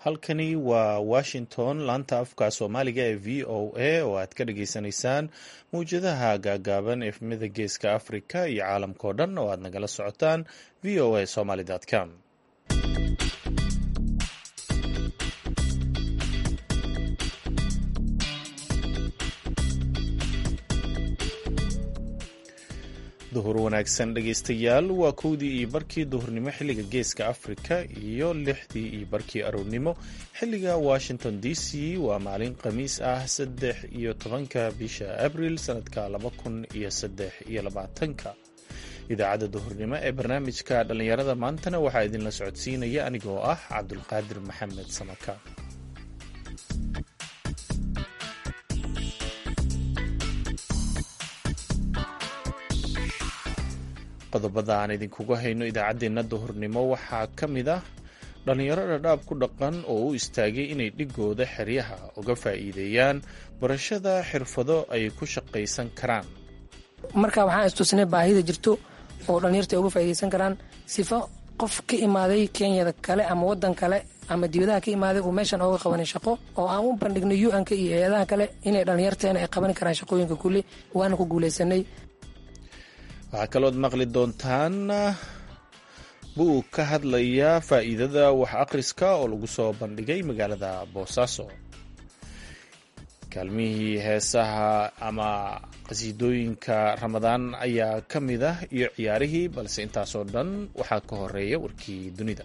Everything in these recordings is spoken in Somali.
halkani waa washington laanta afka soomaaliga ee v o a oo aad ka dhageysanaysaan mawjadaha gaagaaban efmida geeska africa iyo caalamkao dhan oo aad nagala socotaan v o a somaly com duhur wanaagsan dhegaystayaal waa kowdii iyo barkii duhurnimo xilliga geeska afrika iyo lixdii iyo barkii aroornimo xilliga washington d c waa maalin khamiis ah saddex iyo tobanka bisha abril sanadka laba kun iyo saddex iyo labaatanka idaacadda duhurnimo ee barnaamijka dhallinyarada maantana waxaa idinla socodsiinaya anigoo ah cabdulqaadir maxamed samaka qodobada aan idinkuga hayno idaacaddeenna duhurnimo waxaa ka mid ah dhallinyaro dhadhaab ku dhaqan oo u istaagay inay dhigooda xeryaha uga faa'iideeyaan barashada xirfado ay ku shaqaysan karaan marka waxaan istusnay baahida jirto oo dhallinyarta ay uga faa'iidaysan karaan sifo qof ka imaaday kenyada kale ama waddan kale ama dibadaha ka imaaday uu meeshan ooga qabanay shaqo oo aan u bandhignay u-nka iyo hay-adaha kale inay dhallinyarteena ay qaban karaan shaqooyinka kulli waana ku guulaysanay waxaa kalood maqli doontaan buug ka hadlaya faa'iidada wax akhriska oo lagu soo bandhigay magaalada boosaaso kaalmihii heesaha ama qasiidooyinka ramadaan ayaa ka mid ah iyo ciyaarihii balse intaasoo dhan waxaa ka horeeya warkii dunida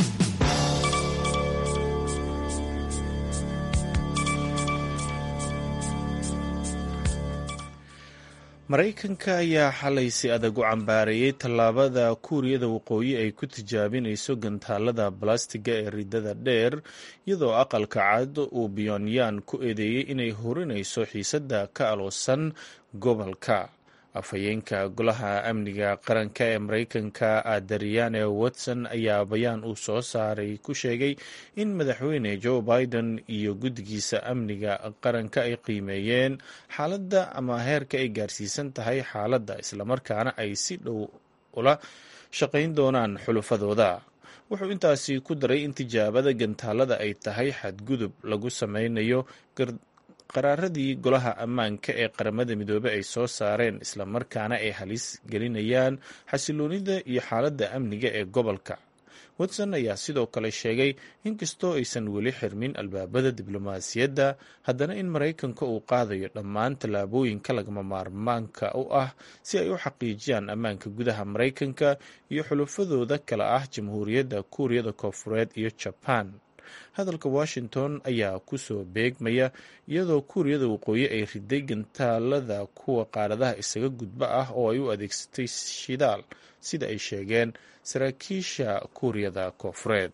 maraykanka ayaa xalay si adag u cambaareeyey tallaabada kuuriyada waqooyi ay ku tijaabinayso gantaalada balastiga ee ridada dheer iyadoo aqalka cad uu pyonyan ku eedeeyey inay horinayso xiisadda ka aloosan gobolka afhayeenka golaha amniga qaranka ee maraykanka adariane watson ayaa bayaan uu soo saaray ku sheegay in madaxweyne joe biden iyo guddigiisa amniga qaranka ay qiimeeyeen xaaladda ama heerka ay gaarsiisan tahay xaaladda islamarkaana ay si dhow ula shaqayn doonaan xulufadooda wuxuu intaasi ku daray in tijaabada gantaalada ay tahay xadgudub lagu sameynayo qaraaradii golaha ammaanka ee qaramada midoobey ay soo saareen islamarkaana ay halis gelinayaan xasiloonida iyo xaaladda amniga ee gobolka watson ayaa sidoo kale sheegay inkastoo aysan weli xirmin albaabada diblomaasiyadda haddana in maraykanka uu qaadayo dhammaan tallaabooyinka lagama maarmaanka u ah si ay u xaqiijiyaan ammaanka gudaha maraykanka iyo xulufadooda kale ah jamhuuriyadda kuuriyada koofureed iyo jaban hadalka washington ayaa kusoo beegmaya iyadoo kuuriyada waqooyi ay riday gantaalada kuwa qaaradaha isaga gudba ah oo ay u adeegsatay shidaal sida ay sheegeen saraakiisha kuuriyada koofureed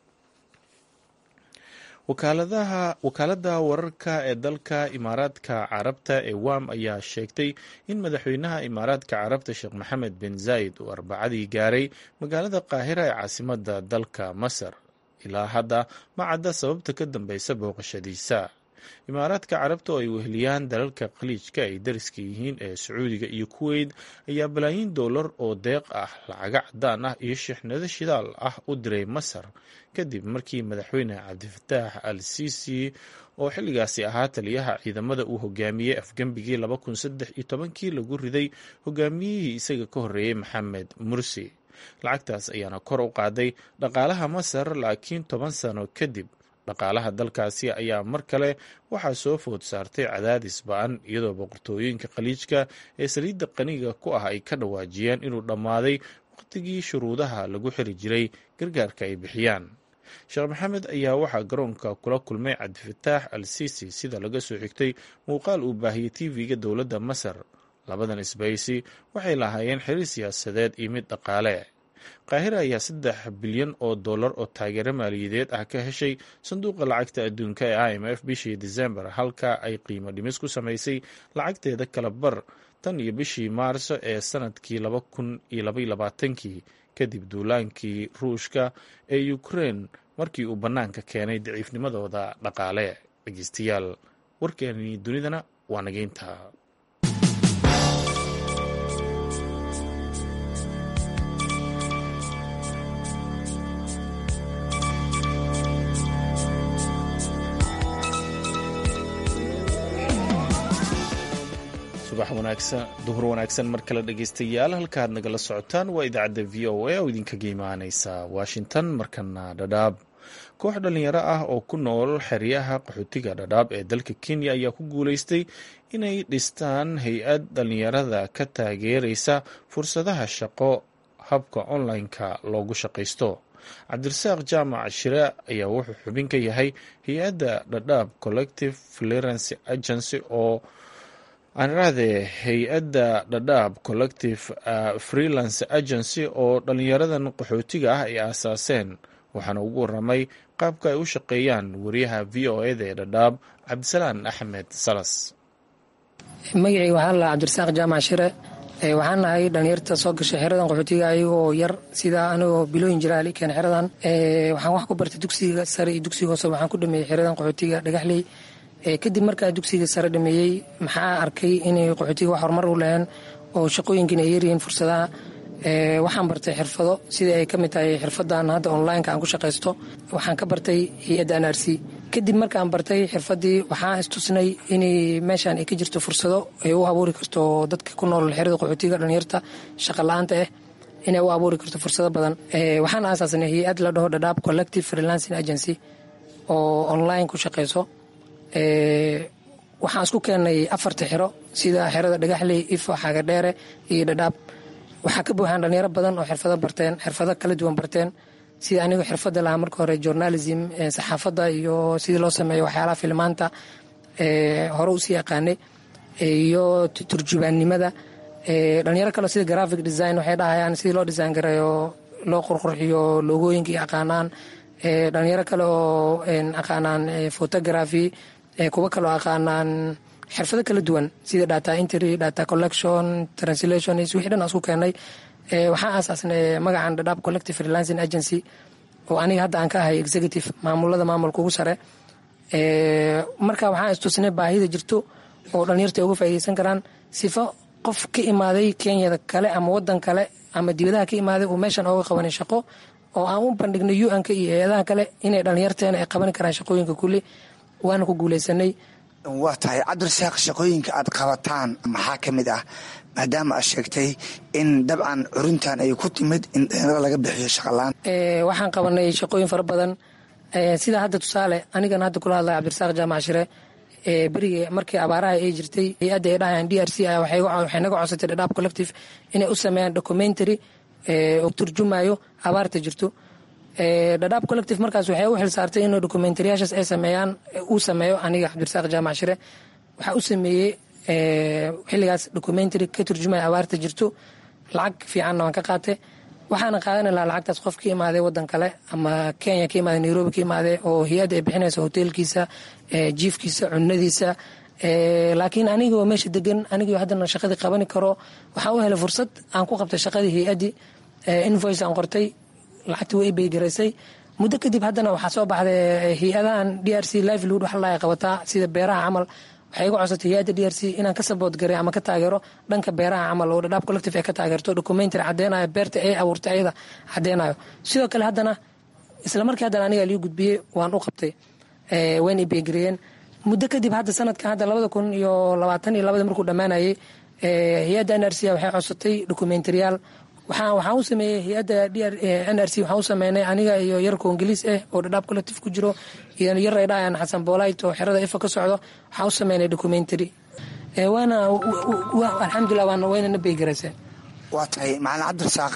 wakaaladda wararka ee dalka imaaraadka carabta ee wam ayaa sheegtay in madaxweynaha imaaraadka carabta sheekh maxamed bin zayd uu arbacadii gaaray magaalada qaahira ee caasimada dalka masar ilaa hadda ma cadda sababta ka dambeysa booqashadiisa imaaraadka carabta oo ay weheliyaan dalalka khaliijka ay dariska yihiin ee sacuudiga iyo kuweyt ayaa balaayiin doolar oo deeq ah lacaga cadaan ah iyo shixnado shidaal ah u diray masar kadib markii madaxweyne cabdifataax al sisi oo xilligaasi ahaa taliyaha ciidamada uu hogaamiyey afgembigii laba kun saddex iyo tobankii lagu riday hogaamiyihii isaga ka horreeyey maxamed mursi lacagtaas ayaana kor u qaaday dhaqaalaha masar laakiin toban sano kadib dhaqaalaha dalkaasi ayaa mar kale waxaa soo food saartay cadaadis ba-an iyadoo boqortooyinka khaliijka ee saliidda qaniga ku ah ay ka dhawaajiyeen inuu dhammaaday wakhtigii shuruudaha lagu xiri jiray gargaarka ay bixiyaan sheekh maxamed ayaa waxaa garoonka kula kulmay cabdifataax al sisi sida laga soo xigtay muuqaal uu baahiyey tv-ga dowladda masar labadan isbaysi waxay lahaayeen xiriir siyaasadeed iyo mid dhaqaale qaahira ayaa saddex bilyan oo dollar oo taageero maaliyadeed ah ka heshay sanduuqa lacagta adduunka ee i m f bishii desembar halka ay qiimo dhimis ku samaysay lacagteeda kala bar tan iyo bishii maarso ee sanadkii laba kun iyo labaiyo labaatankii kadib duulaankii ruushka ee ukrein markii uu bannaanka keenay daciifnimadooda dhaqaale dhegeystayaal warkeenii dunidana waa nageynta subax wanaagsan duhur wanaagsan mar kale dhegeystayaal halkaad nagala socotaan waa idaacadda v o a oo idinkaga imaaneysa washington markana dhadhaab koox dhallinyaro ah oo ku nool xeryaha qaxootiga dhadhaab ee dalka kenya ayaa ku guuleystay inay dhistaan hay-ad dhallinyarada ka taageereysa fursadaha shaqo habka online-ka loogu shaqaysto cabdirasaaq jaamac shire ayaa wuxuu xubin ka yahay hay-adda dhadhaab collective clearance agency oo aanirahdee hay-adda dhadhaab collective freelance agency oo dhallinyaradan qaxootiga ah ay aasaaseen waxaana ugu waramay qaabka ay u shaqeeyaan wariyaha v o eda ee dhadhaab cabdisalaan axmed salas magacii waxaa la cabdirasaaq jaamac shire waxaan nahay dhalinyarta soo gashay xeradan qaxootiga ayagoo yar sida anigoo bilooyin jira alikeen xeradan waxaan wax ku bartay dugsiga sare iyo dugsiga hoose waxaan ku dhameeyey xeradan qaxootiga dhagaxley kadib markaa dugsiga sare dhameeyey maxaa arkay inay qaxootiga wax horumar u leheen oo shaqooyinkiina ay yaryihiin fursadaha waxaan bartay xirfado sida ay ka mid tahay xirfadan hadda onlineka aan ku shaqaysto waxaan ka bartay hay-adda n r c kadib markaan bartay xirfadii waxaan istusnay inay meeshaan ay ka jirto fursado ay u abuuri karto dadka ku nool xerada qaxootiga dhalinyarta shaqa la-aanta ah inay u abuuri karto fursado badan waxaan aasaasnay hay-ad la dhaho dhadhaab collective freelancing agency oo online ku shaqayso waxaan isku keenay afarta xero sida xerada dhagaxley ifo xagadheere iyo dhadhaab waxaa ka buuxaan dhalinyaro badan oo xirfado barteen xirfado kala duwan barteen sida anigu xirfada lahaa marka hore journalism saxaafadda iyo sidii loo sameeyo waxyaalaha filmaanta hore usii yaqaanay iyo turjubaannimada dhalinyaro kaleo sida graphic design waxay dhahayaan sidii loo design gareeyo loo qurqurxiyo loogooyinka iyo aqaanaan dhalinyaro kale oo aqaanaan photography kuwo kaloo aqaanaan xirfado kala duwan sida data entry data collection translation wixii dhan aan isku keenay waxaan aasaasnay magacan dhadhaab collective freelancing agency oo aniga hadda aan ka ahay executive maamulada maamulka ugu sare marka waxaan istusnay baahida jirto oo dhalinyarta ay uga faaideysan karaan sifo qof ka imaaday kenyada kale ama wadan kale ama dibadaha ka imaaday uu meeshan ooga qabanay shaqo oo aan u bandhignay un-ka iyo hay-adaha kale inay dhalinyarteena ay qaban karaan shaqooyinka kulli waana ku guuleysanay waa tahay cabdirasaaq shaqooyinka aad qabataan maxaa ka mid ah maadaama aad sheegtay in dabcan curintan ay ku timid in dhalinyarada laga bixiyo shaqalaan waxaan qabanay shaqooyin fara badan sida hadda tusaale anigan hadda kula hadlaya cabdirasaaq jaamac shire berige markii abaaraha ay jirtay hay-adda ay dhahayaan d r c waxay naga codsatay dhadhaab collective inay u sameeyaan documentary oo turjumayo abaarta jirto dhadhaab collective markaas waxay u xil saartay inuu documentaryaashaas ay sameeyaan uu sameeyo aniga cabdirasaaq jaamac shire waxaa u sameeyey xilligaas documentary ka turjumaya abaarta jirto lacag fiicanna waan ka qaatay waxaana qaadan lahaa lacagtaas qof ka imaaday wadan kale ama kenya ka imaaday nairobi ka imaaday oo hay-adda ay bixinaysa hoteelkiisa jiifkiisa cunadiisa laakiin anigoo meesha degan anigoo haddana shaqadii qabani karo waxaan u helay fursad aan ku qabtay shaqadii hay-addii invoice aan qortay lacagtii way beygaraysay muddo kadib haddana waxaa soo baxday hay-adahan d r c livelood wax la qabataa sida beeraha camal waxay iga codsatay hay-adda d r c inaan ka sabood garay ama ka taageero dhanka beeraha camal oo dhadhaab collective ay ka taageerto documentary caddeynayo beerta ay abuurtay ayada caddeynayo sidoo kale haddana isla markii haddana aniga lii gudbiyey waan u qabtay wayna i beegareeyeen muddo kadib hadda sanadkan hadda labada kun iyo labaatan iyo labada markuu dhammaanayay hay-adda n r c waxay codsatay documentariyaal waxaan u sameeyey hay-adda n r c waxaan u sameynay aniga iyo yar koongaliis ah oo dhadhaab collective ku jiro iyo yar ay dhahayaan xasan boolayt oo xerada ifa ka socdo waxaan u sameynay documentary waana alxamdulilah waana wayna na beygaraysay waa tahay macalin cabdirasaaq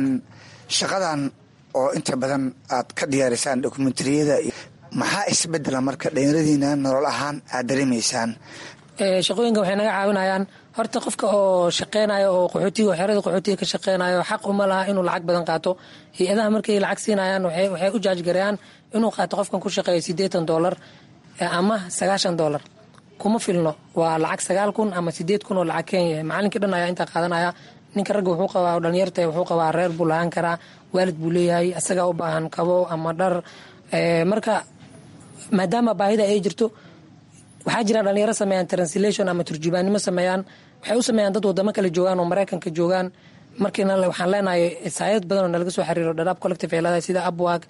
shaqadan oo inta badan aad ka diyaarisaan dokumentariyada maxaa isbedela marka dhalinyaradiina nolol ahaan aad dareemaysaan shaqooyinka waxay naga caawinayaan horta qofka oo shaqeynayo oo qaxootiga xerada qaxootiga ka shaqeynayo xaq uma laha inuu lacag badan qaato hay-adaha markay lacag siinayaan waxay u jaajgareeyaan inuu qaato qofkan ku shaqeeyo siddeetan doolar ama sagaashan doolar kuma filno waa lacag sagaal kun ama sideed kun oo lacag kenya macalinkii dhan ayaa intaa qaadanaya ninka ragga wuxuu qabaa dhalinyarta wuxuu qabaa reer buu lahaan karaa waalid buu leeyahay asagaa u baahan kabo ama dhar marka maadaama baahida ay jirto waxaa jira dhalinyaro sameeyaan translation ama turjubaannimo sameeyaan waxay u sameeyaan dad wadamo kale joogaan oo maraykanka joogaan markiina waxaan leenahay saayad badan oo nalaga soo xiriiro dhadhaab collective ay leedahay sida upwork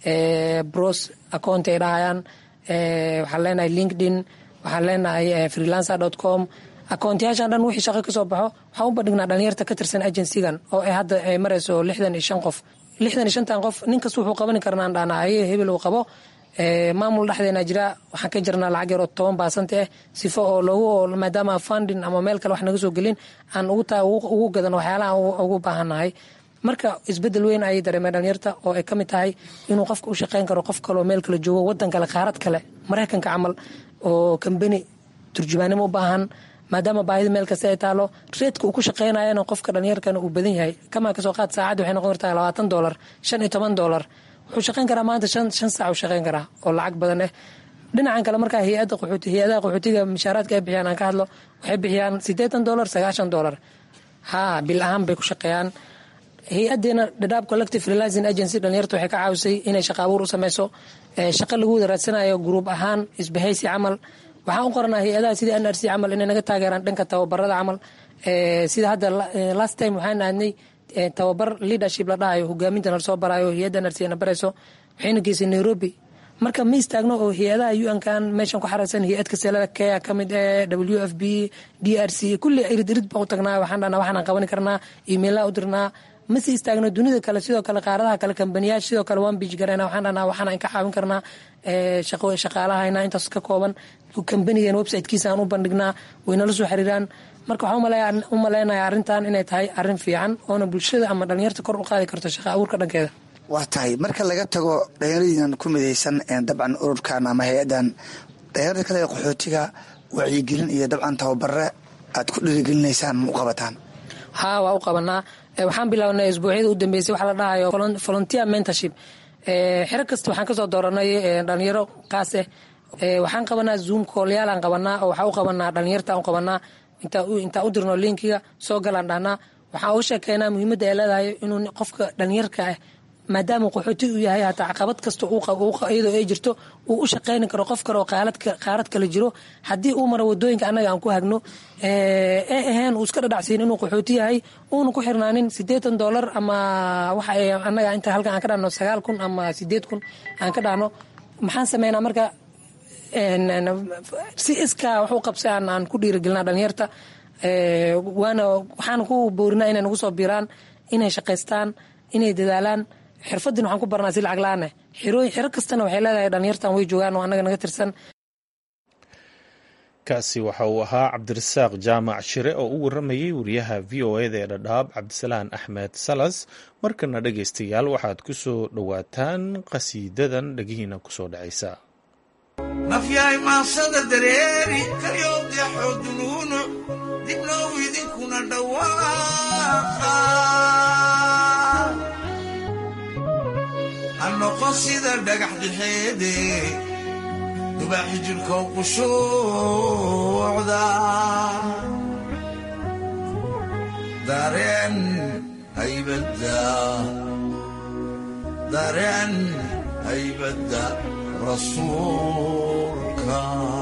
bros account ay dhahayaan waxaan leenahay linkedin waxaan leenahay freelancer dot com akoontiyaashan dhan wixii shaqo kasoo baxo waxaan u bandhignaa dhalinyarta ka tirsan agensigan oo ay hadda ay marayso lixdan iyo shan qof lixdan iyo shantan qof nin kasta wuxuu qabani karnaan dhaana haye hebel uu qabo maamul dhexdeena jira waxaan ka jirnaa lacag yar oo toban baasanta ah sifo oo loogu maadaama funding ama meel kale wax naga soo gelin aan ugu gadan waxyaalaha ugu baahannahay marka isbedel weyn ayay dareemeen dhalinyarta oo ay ka mid tahay inuu qofka u shaqeyn karo qof kaleo meel kale joogo wadan kale qaarad kale maraykanka camal oo kambeni turjumaanimo u baahan maadaama baahida meel kasta ay taalo reedka uu ku shaqeynayana qofka dhalinyarkana uu badan yahay kamaa kasoo qaad saacaddi waxay noqon kartaa labaatan dolar shan iyo toban dolar wuxuu shaqeyn karaa maanta shan shan saac uu shaqeyn karaa oo lacag badan ah dhinacan kale markaa hay-adda qaxooti hay-adaha qaxootiga mishaaraadka ay bixiyaan aan ka hadlo waxay bixiyaan siddeetan dolar sagaashan dolar haa bil ahaan bay ku shaqeeyaan hay-adeena dhadhaab collective realizing agency dhalinyarta waxay ka caawisay inay shaqa abuur u sameyso shaqo lagu wada raadsanayo gruub ahaan isbahaysi camal waxaan u qoranaa hay-adaha sida n r c camal inay naga taageeraan dhanka tababarada camal sida hadda last time waxaan aadnay tababar leadership la dhahayo hogaaminta nala soo barayo hay-adda n r c na barayso waxayna geysay nairobi marka ma istaagno oo hay-adaha un-kan meeshan ku xaraysan hay-ad kaseelada kea ka mid ee w f b d r c kulli irid irid baan u tagnaa waxaan dhahnaa waxaan qabani karnaa emailaa u dirnaa masi istaagno dunida kale sidoo kale qaaradaha kale kambaniyaasha sidoo kale waan biij garayna waxaan dhahnaa waxaan ka caawin karnaa shaqaalahayna intaas ka kooban kambanigan websitekiisa aan u bandhignaa waynala soo xiriiraan marka waxaan u maleynayaa arrintan inay tahay arrin fiican oona bulshada ama dhalinyarta kor u qaadi karto shaqa abuurka dhankeeda waa tahay marka laga tago dhalinyaradiinan ku midaysan dabcan ururkan ama hay-adan dhalinyarada kale ee qaxootiga wacyigelin iyo dabcan tababare aad ku dhiirigelinaysaan ma u qabataan haa waa u qabanaa waxaan bilownay isbuucyada u dambeysay waxa la dhahayo volunteer mentorship xero kasta waxaan kasoo dooranay dhalinyaro qaas ah waxaan qabanaa zoom koolyaal aan qabanaa oo waxaa u qabanaa dhalinyarta u qabanaa intaa u dirno linkiga soo galaan dhahnaa waxaan uga sheekeynaa muhiimadda ay leedahay inuu qofka dhalinyarka ah maadaama qaxooti uu yahay hataa caqabad kasta iyadoo ay jirto uu u shaqeyni karo qof kale oo qaarad kale jiro haddii uu maro wadooyinka annaga aan ku hagno ee ahayn uu iska dhadhacsiin inuu qaxooti yahay uuna ku xirnaanin siddeetan dolar ama waxa annaga inta halkan aan ka dhahno sagaal kun ama sideed kun aan ka dhahno maxaan sameynaa marka si iskaa wax u qabsa aan ku dhiirigelinaa dhalinyarta waana waxaan ku boorinaa inay nagu soo biiraan inay shaqaystaan inay dadaalaan xirfadin waxaan ku baranaa si lacag la-aan ah xero kastana waxay leedahay dhalinyartan way joogaan oo annaga naga tirsan kaasi waxa uu ahaa cabdirasaaq jaamac shire oo u waramayey wariyaha v o eda ee dhadhaab cabdisalaan axmed salas markana dhegaystayaal waxaad ku soo dhowaataan qasiidadan dhegihiina kusoo dhacaysa nafyahay maasada dareeri kalyowdaxoo duluunuc dibnow idinkuna dhawaaqa ha noqon sida dhagax dhexeede dubaaxi jirhkow qushuucda dareen haybadda dareen haybadda rasuulka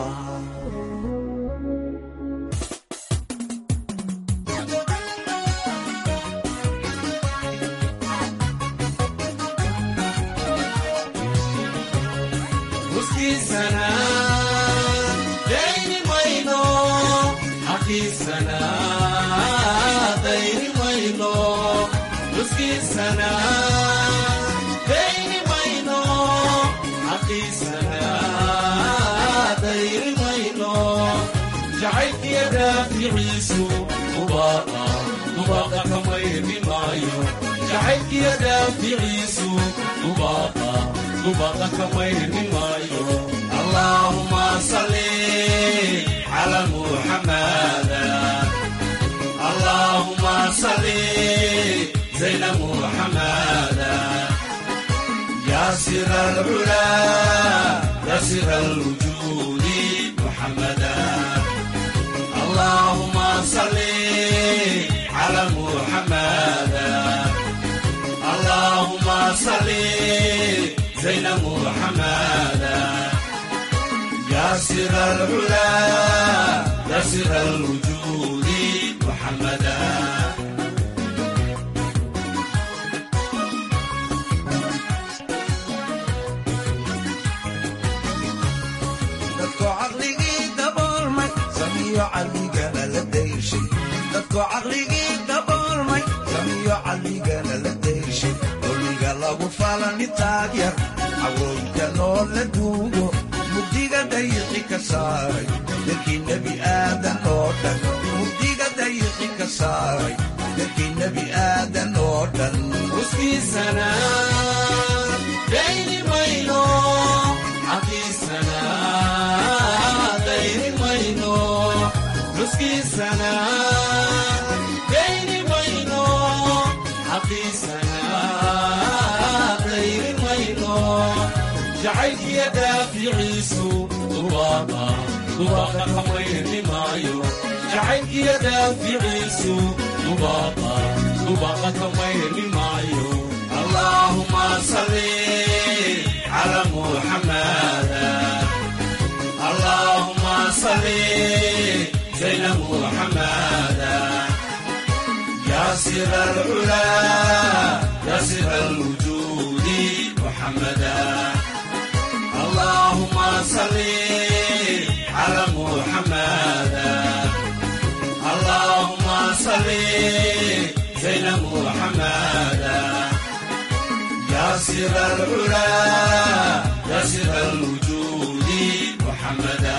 uskiisana dayni mayno xaqiisana dayni mayno uskiisana dayni mayno xaqiisana dayni mayno jacaylkiya daaficiisu dubaaqa dubaaqa kamayri maayo jacaylkiya daaficiisu dubaaqa dubaaqa kamayri maayo allaahuma salli cala muxamada allaahuma salli zayna muxamada يا سر العلا يا سر الوجود محمدا اللهم صل على محمدا اللهم صل زين محمدا يا سر العلا يا سر الوجود محمدا dadkoo caqligii daboolmay samiyo caqligana la dadkoo caqligii daboolmay samiyo caqligana la dayshay dowliga lagu falani taagyar cawooyinka loo la duugo mugdiga dayiqi ka saaray dadkii nebi aadan oo dhan mugdiga dayiqi ka saaray dadkii nebi aadan oo dhan uskiisana dayni mayno xaqiisana dayni mayno uskiisana dayni mayno xaqiisana dayni mayno jacaylkiya daaficiisu duwaaqa duwaaqa kamayni maayo jacaylkiya daaficiisu duwaaqa duwaaqa kamayni maayo allaahuma salli cala muxamada allahuma salli zayna muxamada ياسر العلا ياسر الوجود محمدا اللهم صل على محمدا اللهم صل زين محمدا ياسر العلا ياسر الوجود محمدا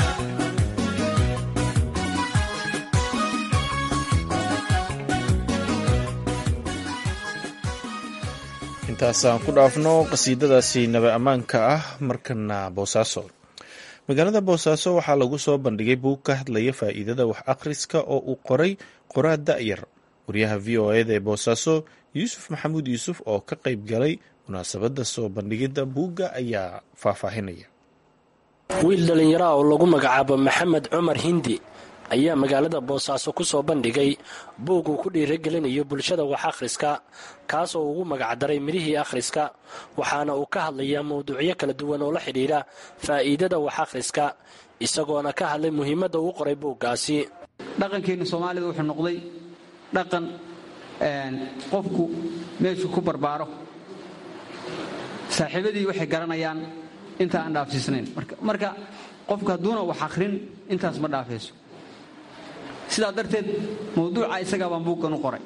intaasaan ku dhaafno qasiidadaasi naba ammaanka ah markana boosaaso magaalada boosaaso waxaa lagu soo bandhigay buug ka hadlaya faa'iidada wax akhriska oo uu qoray qoraa da'yar waryaha v o eda ee boosaaso yuusuf maxamuud yuusuf oo ka qayb galay munaasabadda soo bandhigidda buugga ayaa faahfaahinaya wiil dhallinyaraha oo lagu magacaabo maxamed cumar hindi ayaa magaalada boosaaso ku soo bandhigay buug uu ku dhiiragelinayo bulshada wax akhriska kaas oo ugu magacdaray midhihii akhriska waxaana uu ka hadlayaa mawduucyo kala duwan oo la xidhiidha faa'iidada wax akhriska isagoona ka hadlay muhiimadda uu qoray buuggaasi dhaqankeenna soomaalida wuxuu noqday dhaqan qofku meeshuu ku barbaaro saaxiibadii waxay garanayaan inta aan dhaafsiisnayn marka qofku hadduuna wax akhrin intaas ma dhaafayso sidaa darteed mawduuca isagaa baan buuggan u qoray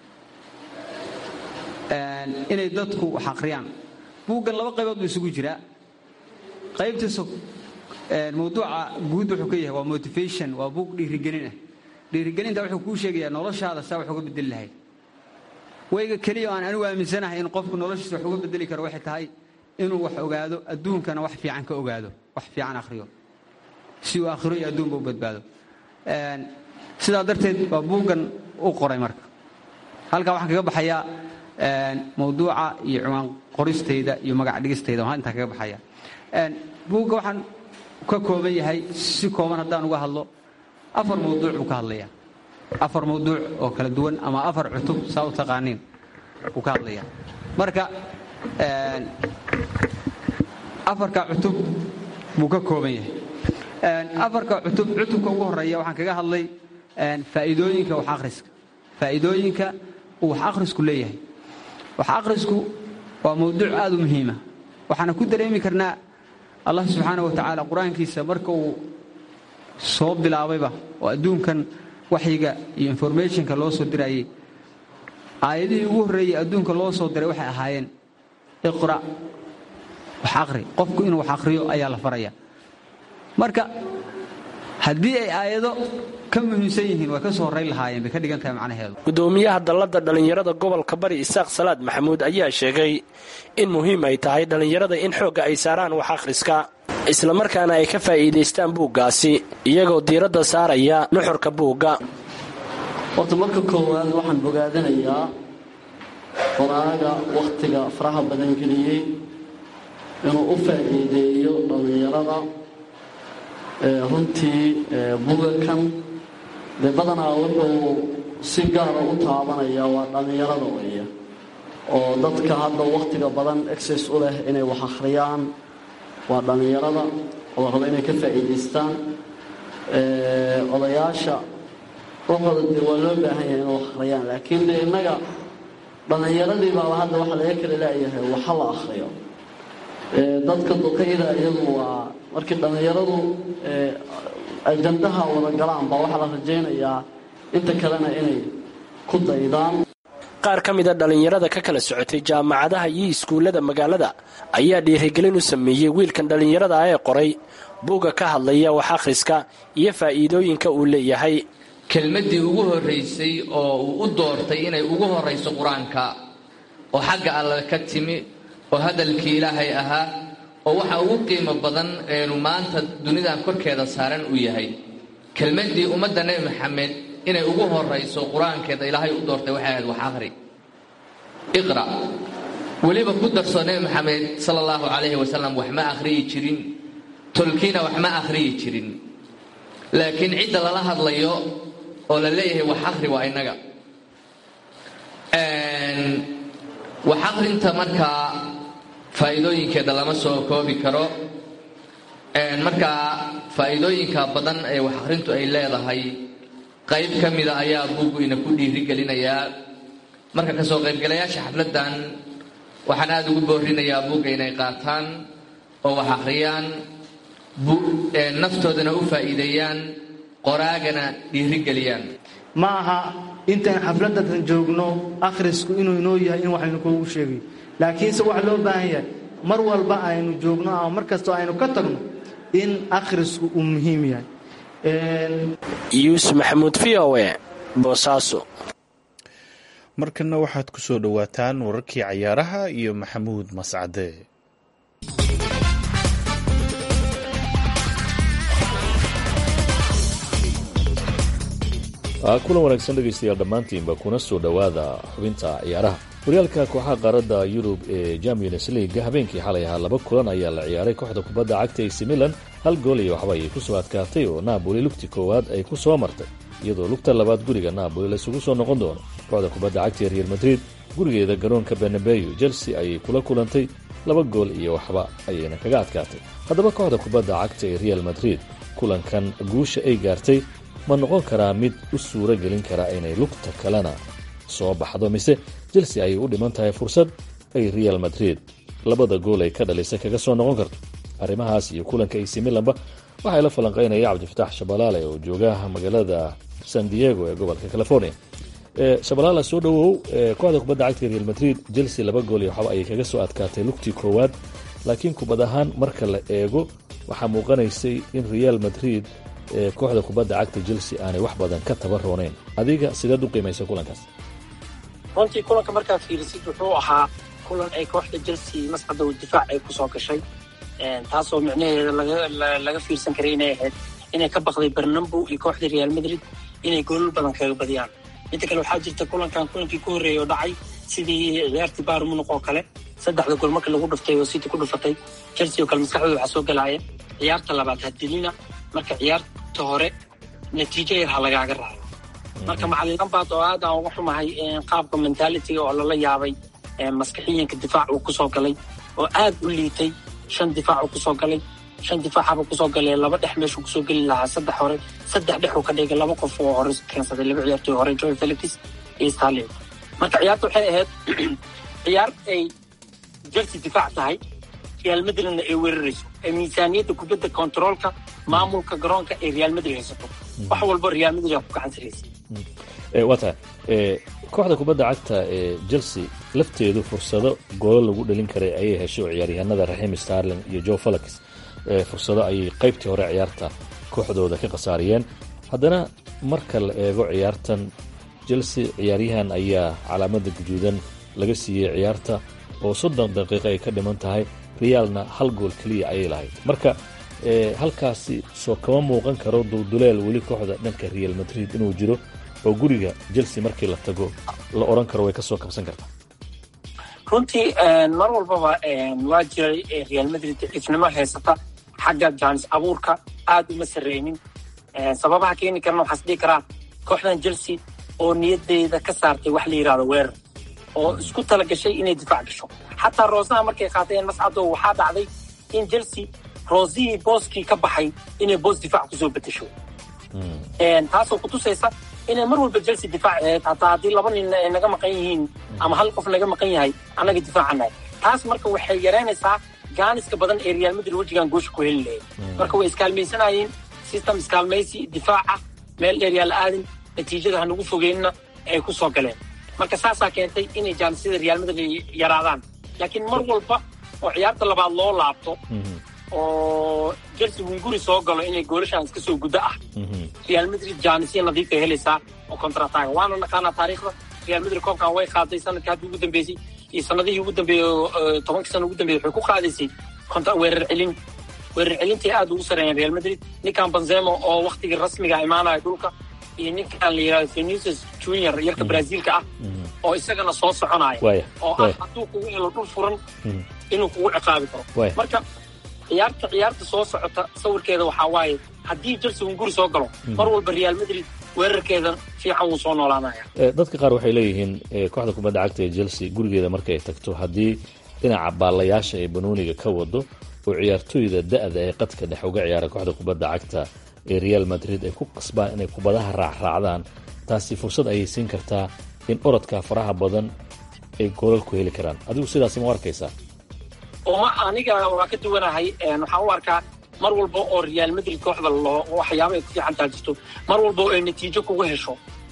inay dadku wax akhriyaan buuggan laba qaybood buu isugu jiraa qaybtiisa mawduuca guud wuxuu ka yahay waa motivation waa buug dhiirigelin ah dhiirigelinta wuxuu kuu sheegayaa noloshaada saa wax uga bedeli lahayd wayga keliya aan anigu aaminsanahay in qofku noloshiisa wax uga bedeli karo waxay tahay inuu wax ogaado adduunkana wax fiican ka ogaado wax fiican akhriyo si uu akhiro iyo adduunba u badbaado sidaa darteed baa buuggan u qoray marka halkaa waxaan kaga baxayaa mawduuca iyo ciwaan qoristayda iyo magac dhigistayda waxaan intaa kaga baxaya buugga waxaan ka kooban yahay si kooban haddaan uga hadlo afar mawduuc buu ka hadlayaa afar mawduuc oo kala duwan ama afar cutub saa u taqaaniin buu ka hadlayaa marka afarka cutub buu ka kooban yahay afarka cutub cutubka ugu horeeya waxaan kaga hadlay faa'iidooyinka wax akhriska faa'iidooyinka uu wax akhrisku leeyahay wax akhrisku waa mawduuc aad u muhiima waxaana ku dareemi karnaa allah subxaana wa tacaala qur-aankiisa marka uu soo bilaabayba oo adduunkan waxyiga iyo informationka loo soo dirayey aayadihii ugu horreeyey adduunka loo soo diray waxay ahaayeen iqra' wax akhri qofku inuu wax akhriyo ayaa la faraya marka haddii ay aayado ka muhiimsan yihiin way ka soo horrayn lahaayeen bay ka dhigan tahay macnaheedu gudoomiyaha dalladda dhallinyarada gobolka bari isaaq salaad maxamuud ayaa sheegay in muhiim ay tahay dhallinyarada in xoogga ay saaraan wax akhriska islamarkaana ay ka faa'iidaystaan buuggaasi iyagoo diiradda saaraya nuxurka buugga horta marka koowaad waxaan bogaadanayaa qoraaga wakhtiga faraha badan geliyey inuu u faa'iideeyo dhallinyarada runtii bugakan dee badanaa wuxuu si gaara u taabanaya waa dhallinyarada weeye oo dadka hadda wakhtiga badan exces u leh inay wax akhriyaan waa dhallinyarada oo la rabo inay ka faa'iidaystaan odayaasha waxooda dee waa loo baahan yahay inay wax akhriyaan laakiin dee innaga dhallinyaradii baaba hadda waxaa laga kala leeyahay waxa la akhriyo dadka duqayda iyadu waa markii dhallinyaradu ajandaha wada galaan baa waxaa la rajaynayaa inta kalena inay ku daydaan qaar ka mida dhallinyarada ka kala socotay jaamacadaha iyo iskuullada magaalada ayaa dhiirigelin u sameeyey wiilkan dhallinyarada ah ee qoray buugga ka hadlaya wax akhriska iyo faa'iidooyinka uu leeyahay kelmaddii ugu horraysay oo uu u doortay inay ugu horrayso qur-aanka oo xagga alle ka timi oo hadalkii ilaahay ahaa oo waxa ugu qiimo badan eenu maanta dunidan korkeeda saaran uu yahay kelmaddii ummadda nebi maxamed inay ugu horrayso qur-aankeeda ilaahay u doortay waxay ahayd wax akhri iqra weliba ku darso nebi maxamed sala allahu calayhi wasalam wax ma akhriyi jirin tolkiina wax ma akhriyi jirin laakiin cidda lala hadlayo oo la leeyahay wax akhri waa innaga wax akhrinta markaa faa'iidooyinkeeda lama soo koobi karo markaa faa'iidooyinka badan ee wax akhrintu ay leedahay qayb ka mida ayaa buuggu ina ku dhiirigelinayaa marka kasoo qaybgalayaasha xafladdan waxaan aada ugu boorinayaa buugga inay qaataan oo wax akhriyaan naftoodana u faa'iideeyaan qoraagana dhiirigeliyaan ma aha intaan xafladatan joogno akhrisku inuu inoo yahay in waxaynu kuugu sheegayo laakiinse waxa loo baahan yahay mar walba aynu joogno ama mar kastoo aynu ka tagno in akhrisku uu muhiim yahay yuusuf maxamuud v o e boosaaso markanna waxaad ku soo dhowaataan wararkii cayaaraha iyo maxamuud mascade kulan wanaagsan dhegaystayaal dhammaantiinba kuna soo dhowaada xubinta ciyaaraha horyaalka kooxaha qaaradda yurub ee champions league habeenkii xalay ahaa laba kulan ayaa la ciyaaray kooxda kubadda cagta ac milan hal gool iyo waxba ayay ku soo adkaatay oo naaboli lugti koowaad ay ku soo martay iyadoo lugta labaad guriga naaboli laysugu soo noqon doono kooxda kubadda cagta ee real madrid gurigeeda garoonka benabeyo chelsea ayay kula kulantay laba gool iyo waxba ayayna kaga adkaatay haddaba kooxda kubadda cagta ee real madrid kulankan guusha ay gaartay ma noqon karaa mid u suuro gelin kara inay lugta kalena soo baxdo mise chelsea ayay u dhiman tahay fursad ay real madrid labada gool ay ka dhalisay kaga soo noqon karto arrimahaas iyo kulanka ac milanba waxaa la falanqaynaya cabdifatax shabalaale oo jooga magaalada san diego ee gobolka california shabalaala soo dhowow kooxda kubadda cagta real madrid chelsea laba gool iyo waxba ayay kaga soo adkaatay lugtii koowaad laakiin kubad ahaan marka la eego waxaa muuqanaysay in real madrid kooxda kubadda cagta chelsea aanay wax badan ka tabarooneyn adiga sideed u qiimaysa kulankaas runtii kulanka markaad fiirisid wuxuu ahaa kulan ay kooxda chelsea mascada difaac ay kusoo gashay taasoo micnaheeda laga fiirsan karay inay ahayd inay ka baqday bernambo iyo kooxda real madrid inay goolal badan kaga badiyaan midda kale waxaa jirta kulankan kulankii ku horreeyay oo dhacay sidii ciyaartii baarmunuq oo kale saddexda gool markii lagu dhuftay oo city ku dhufatay chelsea oo kale maskaxdooda waxaa soo galaaya ciyaarta labaad hadilina marka ciyaarta hore natiijo yar ha lagaaga raaco marka macalin lambaad oo aad aan uga xumahay qaabka mentalitiga oo lala yaabay maskaxiyanka difaac uu kusoo galay oo aad u liitay shan difaac uu kusoo galay shan difaacaba kusoo galay laba dhex meeshuu kusoo geli lahaa saddex hore saddex dhexuu ka dhigay laba qof oo hore keensaday laba ciyaartoy hore joy felix iyo starling marka ciyaarta waxay ahayd ciyaar ay chelsea difaac tahay real madridna ay weerarayso ee miisaaniyadda kubadda kontaroolka maamulka garoonka ay real madrid haysato wax walba real madrid aa ku gacan saraysa waa tahay kooxda kubadda cagta ee chelsea lafteedu fursado goolo lagu dhalin karay ayay heshay oo ciyaaryahanada raxim starling iyo joe falax fursado ayay qaybtii hore ciyaarta kooxdooda ka khasaariyeen haddana marka la eego ciyaartan chelsea ciyaaryahan ayaa calaamada guduudan laga siiyey ciyaarta oo soddon daqiiqo ay ka dhiman tahay realna hal gool keliya ayay lahayd marka halkaasi soo kama muuqan karo dulduleel weli kooxda dhanka real madrid inuu jiro oo guriga chelsea markii la tago la odhan karo way ka soo kabsan kartaa runtii mar walbaba waa jiray real madrid daciifnimo haysata xagga jaanis abuurka aad uma sarreynin sababaha keeni karana waxaas dhihi karaa kooxdan chelsea oo niyadeeda ka saartay wax la yidhahdo weerar oo isku tala gashay inay difaac gasho xataa roosaha markay qaateen mascado waxaa dhacday in chelsea roosihii booskii ka baxay inay boos difaac kusoo bedesho taasoo kutusaysa inay mar walba chelsea difaac ahayd hataa haddii laba nin ay naga maqan yihiin ama hal qof naga maqan yahay annaga difaacanahay taas marka waxay yaraynaysaa gaaniska badan ee real madrid wejigan goosha ku heli lahayd marka way iskaalmaysanayeen system iskaalmaysi difaaca meel dheer yaa la aadin natiijada hanagu fogeynna ay ku soo galeen marka saasaa keentay inay jaanisiyada real madrid yaraadaan laakiin mar walba oo ciyaarta labaad loo laabto oo chelsea hunguri soo galo inay goolashaan iska soo guddo ah real madrid jaanisya nadiifay helaysaa oo contrataga waana naqaanaa taariikhda real madrid koobkan way qaaday sanadkii haddii ugu dambeysay iyo sanadihii ugu dambeeyey tobankii sana ugu dambeeyey waxay ku qaadaysay weerar celin weerar celintii aad ugu sareeyeen real madrid ninkan benzemo oo waktigii rasmiga imaanaya dhulka iyo ninkan la yidhahdo venicius junior yarka brazilka ah oo isagana soo soconaya oo ah hadduu kugu helo dhul furan inuu kugu ciqaabi karo marka ciyaarta ciyaarta soo socota sawirkeeda waxaa waaye haddii chelsea hunguri soo galo mar walba real madrid weerarkeeda fiican wuu soo noolaanaya dadka qaar waxay leeyihiin kooxda kubadda cagta ee chelsea gurigeeda markay tagto haddii dhinaca baalayaasha ee banooniga ka wado oo ciyaartooyda da-da ee qadka dhex uga ciyaara kooxda kubadda cagta ee real madrid ay ku qasbaan inay kubadaha raacraacdaan taasi fursad ayay siin kartaa in orodka faraha badan ay goolal ku heli karaan adigu sidaasi ma u arkaysaa oma aniga waa ka duwanahay waxaan u arkaa mar walba oo real madrid kooxda loo waxyaaba ay ku fiican taha jirto mar walba oo ay natiijo kuga hesho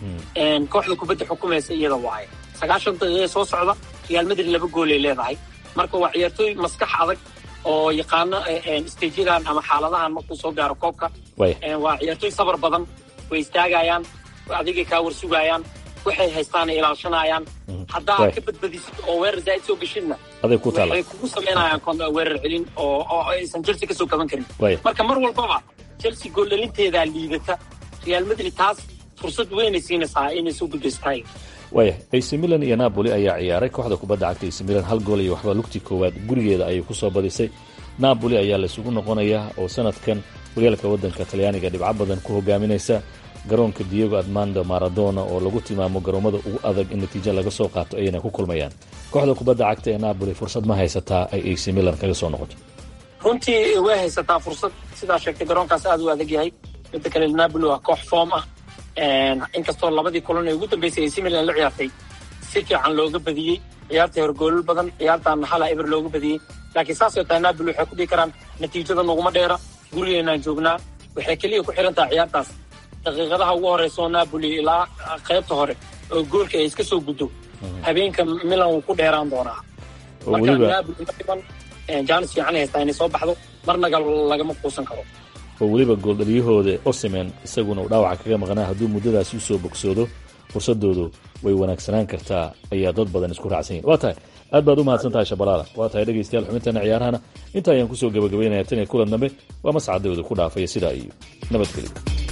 kooxda kubadda xukumaysa iyada waaye sagaashan daqiiqe soo socda real madrid laba goolay leedahay marka waa ciyaartooy maskax adag oo yaqaano stajadan ama xaaladahan markuu soo gaaro koobka waa ciyaartooy sabar badan way istaagayaan adigay kaa war sugayaan waxay haystaan ay ilaashanayaan haddaa ka badbadisid oo weerar zaa'id soo geshidna waxay kugu samaynayaan weerar celin oo aysan chelsea kasoo kaban karin marka mar walbaba chelsea gooldhalinteedaa liidata real madrid taas fursad weynay siinaysaa inay soo gudbaystahay waaya ac milan iyo napoli ayaa ciyaaray kooxda kubadda cagta ac milan hal gool iyo waxba lugtii koowaad gurigeeda ayay ku soo badisay napoli ayaa laysugu noqonayaa oo sanadkan horyaalka waddanka talyaaniga dhibco badan ku hogaaminaysa garoonka diego armando maradona oo lagu tilmaamo garoomada ugu adag in natiijo laga soo qaato ayayna ku kulmayaan kooxda kubadda cagta ee napoli fursad ma haysataa ay ac milan kaga soo noqoto runtii way haysataa fursad sidaa sheegtay garoonkaas aad u adag yahay midda kale napoli waa koox foom ah inkastoo labadii kulan ee ugu dambeysay ac milan la ciyaartay si fiican looga badiyey ciyaartii horgoolal badan ciyaartaana hala eber looga badiyey laakiin saasoo tahay napoli waxay ku dhihi karaan natiijada naguma dheera gurigeenaan joognaa waxay keliya ku xihan tahay ciyaartaas daqiiqadaha ugu horeysaoo napoli ilaa qaybta hore oo goolka ay iska soo guddo habeenka milan wuu ku dheeraan doonaa marka napoli madhiban jaanis fiican haystaa inay soo baxdo marnaga lagama quusan karo oo weliba gooldhaliyahooda osimen isaguna uu dhaawaca kaga maqnaa hadduu muddadaasi usoo bogsoodo fursadoodu way wanaagsanaan kartaa ayaa dad badan isku raacsan yihin waa tahay aad baad u mahadsan tahay shabalaala waa tahay dhegaystayaal xubintana ciyaarahana inta ayaan kusoo gabagabaynaya tan iyo kulan dambe waa mascadooda ku dhaafaya sidaa iyo nabadgelyo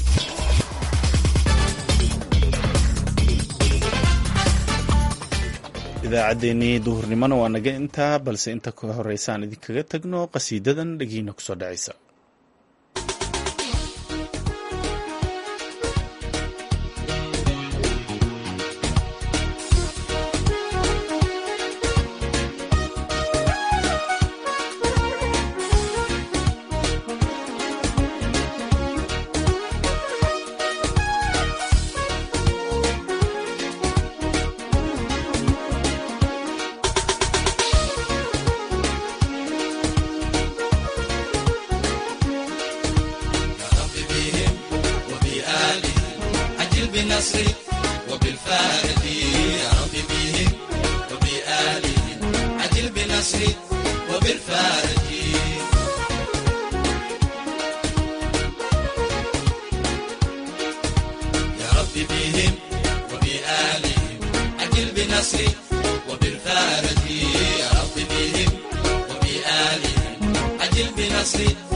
idaacaddeenii duhurnimona waa naga intaa balse inta ka horeysaan idinkaga tagno qasiidadan dhegiina kusoo dhacaysa وبالفارج يا رب بهم وبآلهم عجل بنصري